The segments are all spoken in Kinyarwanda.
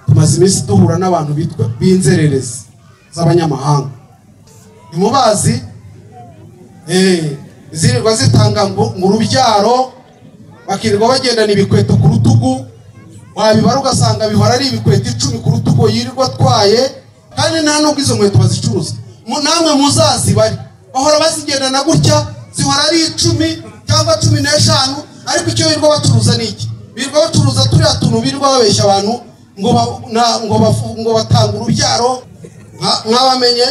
tumaze iminsi duhura n'abantu bitwa b'inzererezi z'abanyamahanga ntimubazi zirirwa zitanga ngo mu rubyaro bakirirwa bagendana ibikweto ku rutugu wabibara ugasanga bihora ari ibikweto icumi ku rutugu yirirwa atwaye kandi nta nubwo izo nkweto bazicuruza namwe muzazibare bahora bazigendana gutya zihora ari icumi cyangwa cumi n'eshanu ariko icyo birirwa bacuruza ni iki birirwa bacuruza turiya tuntu birirwa babeshya abantu ngo ba- na- ngo bafu- ngo batanga urubyaro Mwa- mwabamenye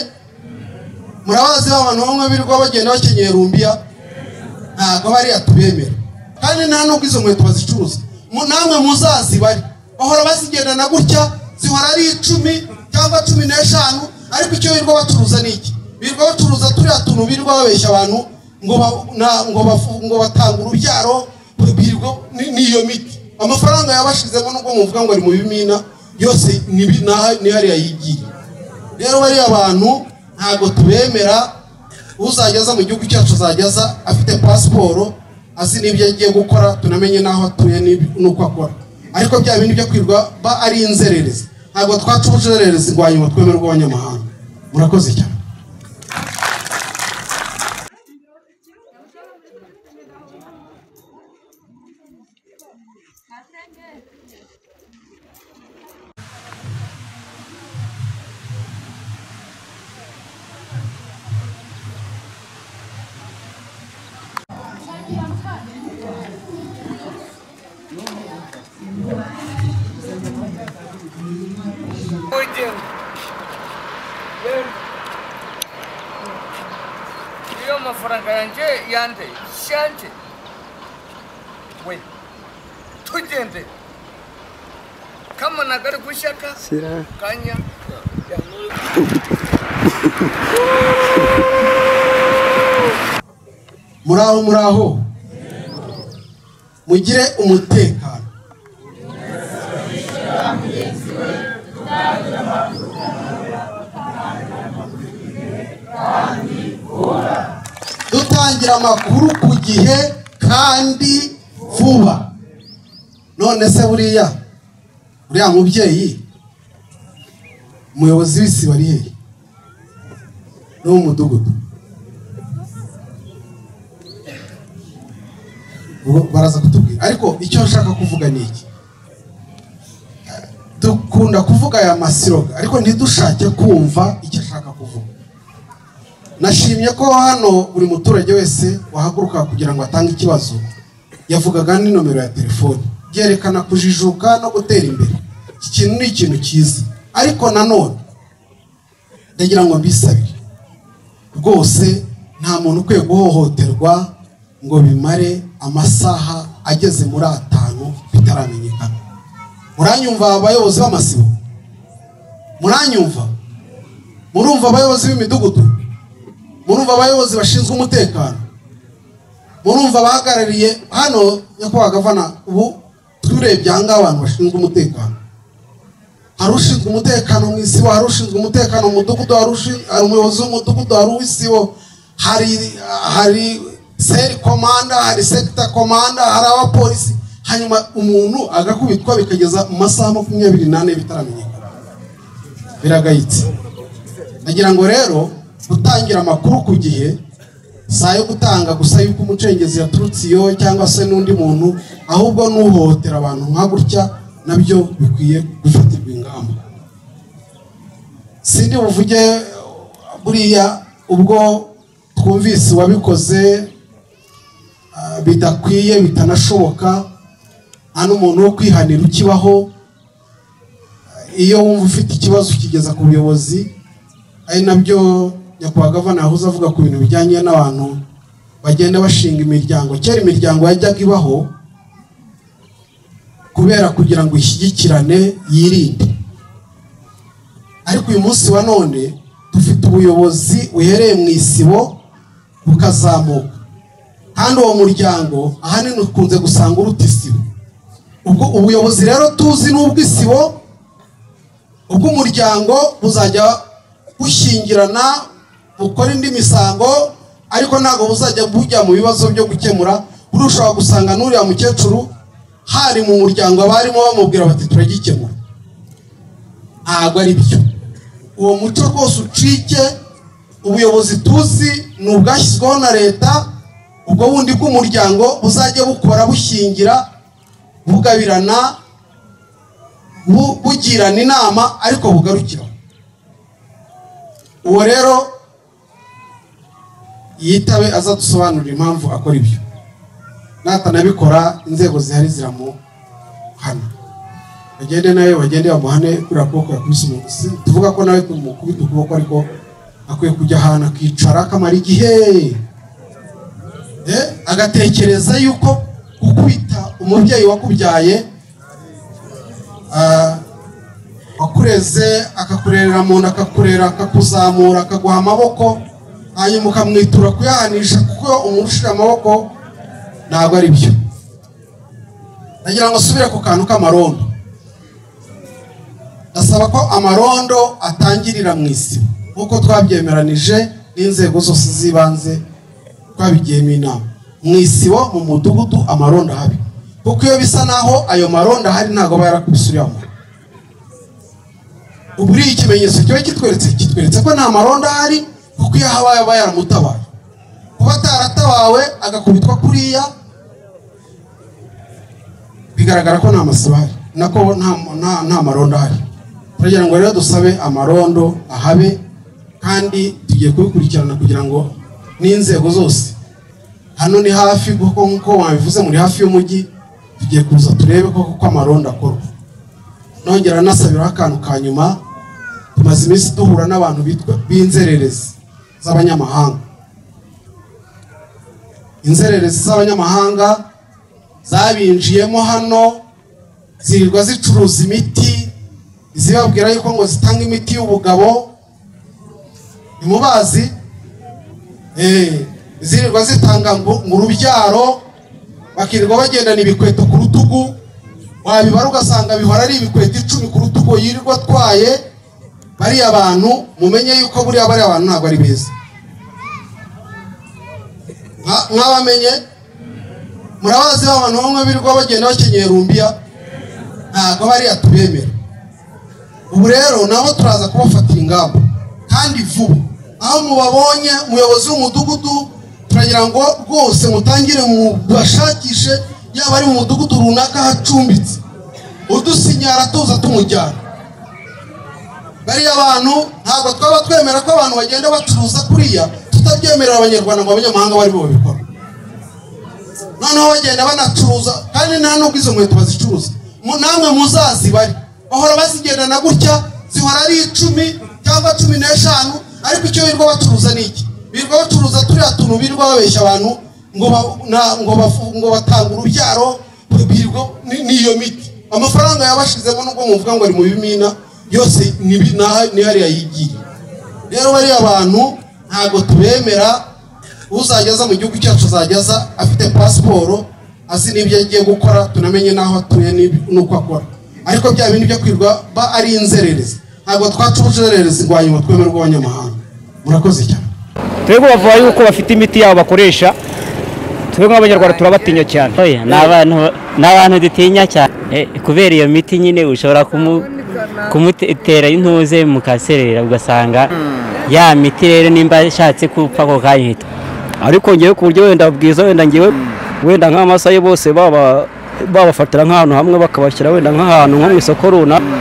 murabazi ba bantu bamwe birirwa bagenda bakenyeye rumbiya ntabwo bariya tubemera kandi nta nubwo izo nkweto bazicuruza Mu- namwe muzazibare bahora bazigendana gutya zihora ari icumi cyangwa cumi n'eshanu ariko icyo birirwa bacuruza ni iki birirwa bacuruza turiya tuntu birirwa babeshya abantu ngo ba- na- ngo bafu- ngo batanga urubyaro birirwa ni- n'iyo miti amafaranga yabashizemo nubwo muvuga ngo ari mu bimina yose ni bi- na- ni hariya yigiye rero bariya bantu ntabwo tubemera uzageza mu gihugu cyacu azageza afite pasiporo azi n'ibyo agiye gukora tunamenye n'aho atuye n'ib- n'uko akora ariko bya bindi byo kwirwa ba ari inzererezi ntabwo twaca ubujererezi bwa nyuma twemerwa abanyamahanga murakoze cyane Добрый день. Yo ma faranganje yande shante. We. Tujende. Kama nagari kushaka Sira. kanya. muri aho muri aho mugire umutekano dutangira amakuru ku gihe kandi vuba none se buriya uriya mubyeyi umuyobozi w'isibo ari hehe n'uw'umudugudu Ubu baraza kutubwira ariko icyo nshaka kuvuga ni iki dukunda kuvuga aya masiroga ariko ntidushake kumva icyo ashaka kuvuga nashimye ko hano buri muturage wese wahaguruka kugira ngo atange ikibazo yavugaga ni nomero ya telefoni byerekana kujijuka no gutera imbere iki kintu ni ikintu cyiza ariko nanone ndagira ngo mbisabire rwose nta muntu ukwiye guhohoterwa ngo bimare amasaha ageze muri atanu bitaramenyekana muranyumva abayobozi b'amasibo muranyumva murumva abayobozi b'imidugudu murumva abayobozi bashinzwe umutekano murumva abahagarariye hano nyakubahwa gavana ubu turebye aha ngaha abantu bashinzwe umutekano hari ushinzwe umutekano mu isibo hari ushinzwe umutekano mu mudugudu hari ushi- hari umuyobozi w'umudugudu hari uw'isibo hari hari seri komanda hari sekita komanda hari abapolisi hanyuma umuntu agakubitwa bikageza mu masaha makumyabiri n'ane bitaramenyekana biragayitse nagira ngo rero gutangira amakuru ku gihe si ayo gutanga gusa yuko umucengezi yaturutse iyo cyangwa se n'undi muntu ahubwo n'uhohotera abantu nka gutya nabyo bikwiye gufatirwa ingamba sindi buvuge buriya ubwo twumvise uwabikoze ah, bidakwiye bitanashoboka nta n'umuntu wo kwihanira ukibaho iyo wumva ufite ikibazo ukigeza ku buyobozi ari nabyo nyakubahwa gavana yahoze avuga ku bintu bijyanye n'abantu bagenda bashinga imiryango kera imiryango yajyaga ibaho kubera kugira ngo ishyigikirane yirinde ariko uyu munsi wa none dufite ubuyobozi buhereye mu isibo bukazamuka kandi uwo muryango ahanini ukunze gusanga uruta isibo ubwo ubuyobozi rero tuzi n'ubw'isibo ubwo umuryango buzajya bushingirana bukora indi misango ariko ntabwo buzajya bujya mu bibazo byo gukemura burushaho gusanga n'uriya mukecuru hari mu muryango abarimo bamubwira bati turagikemura ntabwo ari byo uwo muco rwose ucike ubuyobozi tuzi ni ubwashyizweho na leta ubwo bundi bw'umuryango buzajya bukora bushingira bugabirana bu- bugirana inama ariko bugarukira uwo rero yitabe azadusobanurira impamvu akora ibyo natanabikora inzego zihari ziramuhana bagende nawe bagende bamuhane kuriya kuboko yakubise umuntu si tuvuga ko nawe tumukubita ukuboko ariko akwiye kujya ahantu akicara akamara igihe Eh, agatekereza yuko gukubita umubyeyi wakubyaye ah, wakureze akakurerera mu nda akakurera akakuzamura akaguha amaboko hanyuma ukamwitura kuyahanisha kuko umushira amaboko ntabwo ari byo nagira ngo asubire ku kantu k'amarondo ndasaba ko amarondo atangirira mu isibo nk'uko twabyemeranije n'inzego zose z'ibanze twabigiyemo inama mu isibo mu mudugudu amarondo ahari kuko iyo bisa naho ayo marondo ahari ntabwo aba yarakubise uriya muntu ubu uriya ikimenyetso kiba kitweretse kitweretse ko nta marondo ahari kuko iyo ahabaye aba yaramutabaye kuba ataratabawe agakubitwa kuriya bigaragara ko nta masibo ahari nako nta- nta- nta marondo ahari turagira ngo rero dusabe amarondo ahabe kandi tugiye kubikurikirana kugira ngo n'inzego zose hano ni hafi kuko nk'uko wabivuze muri hafi y'umujyi tugiye kuza turebe koko ko amarondo akorwa nongera nasabiraho akantu ka nyuma tumaze iminsi duhura n'abantu bitwa b'inzererezi z'abanyamahanga inzererezi z'abanyamahanga zabinjiyemo hano zirirwa zicuruza imiti zibabwira yuko ngo zitanga imiti y'ubugabo ntimubazi Eh, zirirwa zitanga ngo ngo urubyaro bakirirwa bagendana ibikweto ku rutugu wabibara ugasanga bihora ari ibikweto icumi ku rutugu yirirwa atwaye bariya bantu mumenye yuko buriya bariya bantu ntabwo ari beza Mwa- mwabamenye murabazi ba bantu bamwe birirwa bagenda bakenyeye rumbiya ntabwo bariya tubemera ubu rero nabo turaza kubafatira ingamba kandi vuba aho mubabonye umuyobozi w'umudugudu turagira ngo rwose mutangire mubashakishe yaba ari mu mudugudu runaka hacumbitse udusinyara tuza tumujyana bariya bantu ntabwo twaba twemera ko abantu bagenda bacuruza kuriya tutabyemerera abanyarwanda ngo abanyamahanga bari bo babikora noneho bagenda banacuruza kandi nta nubwo izo nkweto bazicuruza Mu- namwe muzazibare bahora bazigendana gutya zihora ari icumi cyangwa cumi n'eshanu ariko icyo birirwa bacuruza ni iki birirwa bacuruza turiya tuntu birirwa babeshya abantu ngo ba- na- ngo bafu- ngo batanga urubyaro birirwa ni- n'iyo miti amafaranga yabashizemo nubwo muvuga ngo ari mu bimina yose ni bi- naha- ni hariya yigiye rero bariya bantu ntabwo tubemera uzageza mu gihugu cyacu azageza afite pasiporo azi n'ibyo agiye gukora tunamenye n'aho atuye n'ib- n'uko akora ariko bya bintu byo kwirwa ba ari inzererezi ntabwo twaca ubuzererezi ngo hanyuma twemere bw'abanyamahanga murakoze cyane twebwe bavuga yuko bafite imiti yabo bakoresha twebwe nk'abanyarwanda turabatinya cyane Oya, ni abantu ni abantu dutinya cyane Eh, kubera iyo miti nyine ushobora kumu- kumutera intuze mukaserera ugasanga ya miti rero nimba ashatse gupfa ako kanya ihita ariko ngewe ku buryo wenda bwiza wenda ngewe wenda nk'amasayi bose baba babafatira nk'ahantu hamwe bakabashyira wenda nk'ahantu nko mu isoko runaka